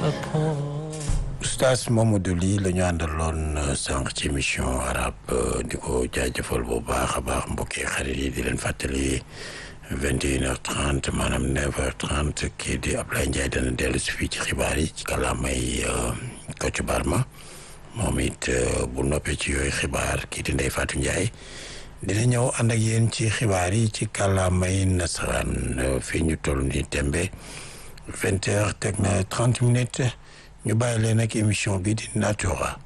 Oustaz Mamadou Ly la ñu àndaloon sànq ci émission arabe di ko jaajëfal bu baax a baax mbokki xarit yi di leen fàttali vingt et une heure trente maanaam neuf heure trente kii di Ablaye Ndiaye dana dellu si fii ci xibaar yi ci kàllaamay Kocc Barma moom it bu noppee ci yooyu xibaar kii di Ndeye Fatou Ndiaye dina ñëw ànd ak yéen ci xibaar yi ci kàllaamay nasaraan fii ñu toll ni tembe vingt heures teg na trente minutes ñu bàyyi leen ak émission bi di Natura